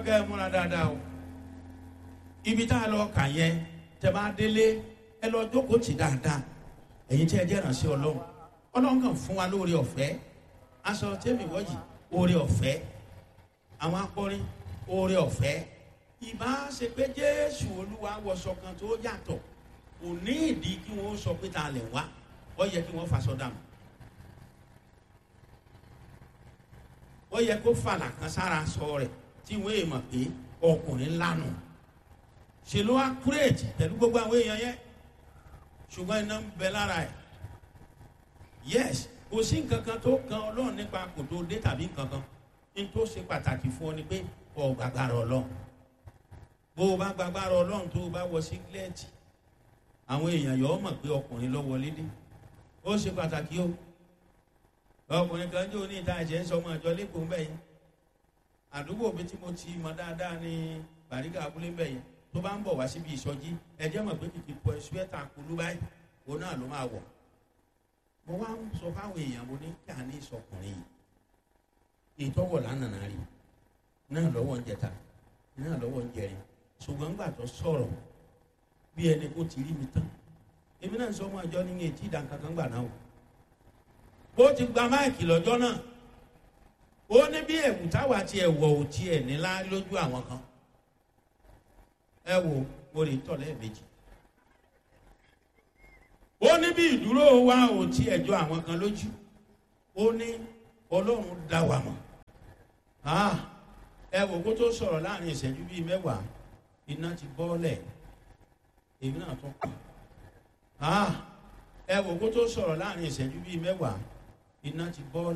kẹ́ ẹ múra dáadáa o ibi tá a lọ kà yẹn tẹ bá délé ẹ lọ jókòó tì dáadáa ẹ̀yin tí ẹ jẹ́ ìrànṣẹ́ ọlọ́run ọlọ́run kàn fún wa lóore ọ̀fẹ́ aṣọ tẹ́mi wọ́jì oore ọ̀fẹ́ àwọn akọrin oore ọ̀fẹ́ ìbá ṣe pé jésù olúwa wọṣọ kan tó yàtọ̀ kò ní ìdí kí wọ́n sọ pé ta lẹ̀ wá ó yẹ kí wọ́n faṣọ dànù ó yẹ kó fàlà kan sára sọ rẹ̀ tí wọ́n èèmọ̀ pé ọkùnrin lánà ṣe ló wá kúrèètì pẹ̀lú gbogbo àwọn èèyàn yẹn ṣùgbọ́n iná ń bẹ lára ẹ̀ yes kò sí nǹkan kan tó kan ọlọ́run nípa kò tó dé tàbí nǹkan kan ní tó ṣe pàtàkì fún ọ ni pé ọ gbàgbára ọlọ́run bó o bá gbàgbára ọlọ́run tó o bá wọ sígílẹ́ẹ̀tì àwọn èèyàn yọ ọ mọ̀ pé ọkùnrin lọ wọlé dé ó ṣe pàtàkì o ọkùnrin kan jó ní ìta ẹ̀jẹ̀ ń sọ ọmọ ìjọ lẹ́kọ̀ọ́ mbẹ́ yẹn àdúgbò mi tí mo ti mọ dáadáa ní bàríkà abúlé mbẹ́ yẹn tó bá ń bọ̀ wá síbi ìsọjí ẹ̀jẹ̀ mọ̀ pé kìkì pọ̀ ṣúẹ́tà kulú báyìí òun náà ló máa wọ̀ mo wá ń sọ fáwọn èèyàn mo ní kí a ní ìsọkùnrin yìí ìtọ́wọ̀ lánàá rí náà lọ́wọ́ ń jẹta náà lọ́wọ́ ń jẹrin ṣùgbọ́n ńgbà tó sọ̀rọ̀ bí ẹni kó ti rí mi tán èmi náà sọ ọmọ àjọ ní etí ìdánkankan gbà náà o bó ti gba máìkì lọ́jọ́ náà ó ní bí ẹ̀wù táwa ti ẹ̀wọ̀ ò tiẹ̀ nílá lójú àwọn kan ẹ wo mo lè tọ̀ lẹ́ẹ̀mejì ó ní bí ìdúró wa ò tiẹ̀ jọ àwọn kan lójú ó ní ọlọ́run dá wa mọ̀ ẹ wò kó tó sọ̀rọ̀ láàrin ìṣẹ́jú bíi mẹ́wàá iná ti bọ́ọ̀lẹ̀ èmi náà tún kù ẹ wò kó tó sọ̀rọ̀ láàrin ìṣẹ́jú bíi mẹ́wàá iná ti bọ́ọ̀lẹ̀.